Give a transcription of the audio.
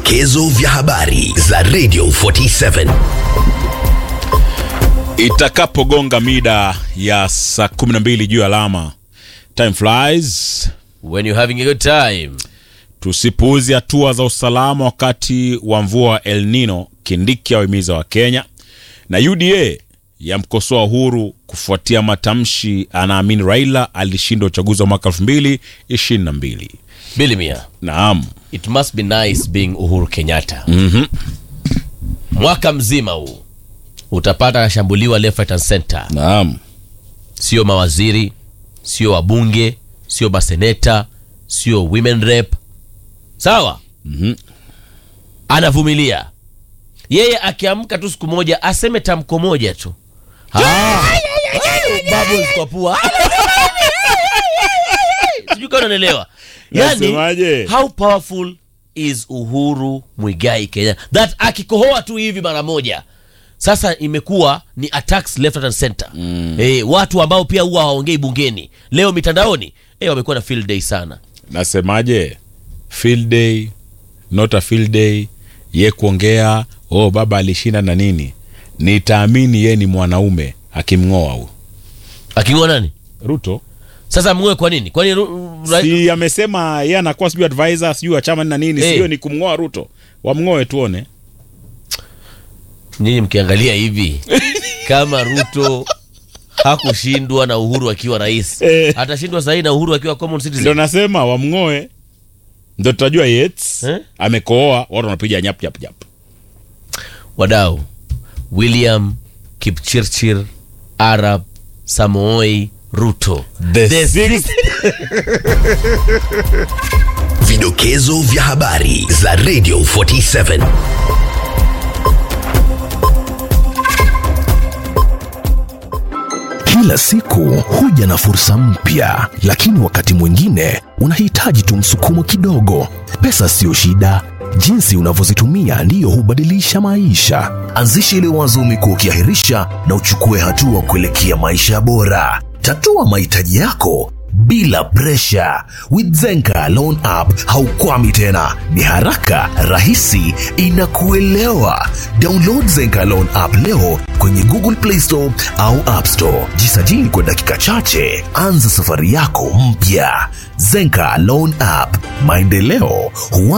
Vidokezo vya habari za Radio 47. Itakapogonga mida ya saa 12 juu ya alama, time flies. When you're having a good time. Tusipuuzi hatua za usalama wakati wa mvua wa El Nino. Kindiki awahimiza wa Kenya na UDA yamkosoa Uhuru kufuatia matamshi anaamini Raila alishinda uchaguzi wa mwaka 2022. Billy Mia, Naam, it must be nice being Uhuru Kenyatta. Mwaka mzima huu utapata anashambuliwa left right and center, naam, sio mawaziri, sio wabunge, sio maseneta, sio women rep. Sawa? Anavumilia yeye, akiamka tu siku moja aseme tamko moja tu Ah. Bubbles kwa pua. Sijui kama unanielewa. Yani, Nasemaje? how powerful is Uhuru Mwigai Kenya that akikohoa tu hivi mara moja sasa imekuwa ni attacks left right and center eh, watu ambao pia huwa hawaongei bungeni leo mitandaoni eh, wamekuwa na field day sana nasemaje? Field day not a field day, ye kuongea oh, baba alishinda na nini. Nitaamini ye ni mwanaume akimng'oa huyu aking'oa nani Ruto. sasa mng'oe kwa nini kwani ru- ra- si amesema ye anakuwa sijui advisor sijui wa chama na nini Eh. sio ni kumng'oa Ruto, wamng'oe tuone. nyinyi mkiangalia hivi kama Ruto hakushindwa na Uhuru akiwa rais Eh. atashindwa sahii na Uhuru akiwa common Ndio citizen nasema wamng'oe, ndio tutajua Yates Eh? amekooa, watu wanapiga nyap nyap nyap. wadau William Kipchirchir Arab Samoei Ruto The The sixth- Vidokezo vya habari za Radio 47. Kila siku huja na fursa mpya, lakini wakati mwingine unahitaji tu msukumo kidogo. Pesa siyo shida, jinsi unavyozitumia ndiyo hubadilisha maisha. Anzisha ile wazo umekuwa ukiahirisha na uchukue hatua kuelekea maisha bora. Tatua mahitaji yako bila presha. With Zenka Loan App haukwami tena, ni haraka, rahisi, inakuelewa. Download Zenka Loan App leo kwenye Google Play Store au App Store. Jisajili kwa dakika chache, anza safari yako mpya. Zenka Loan App, maendeleo huwa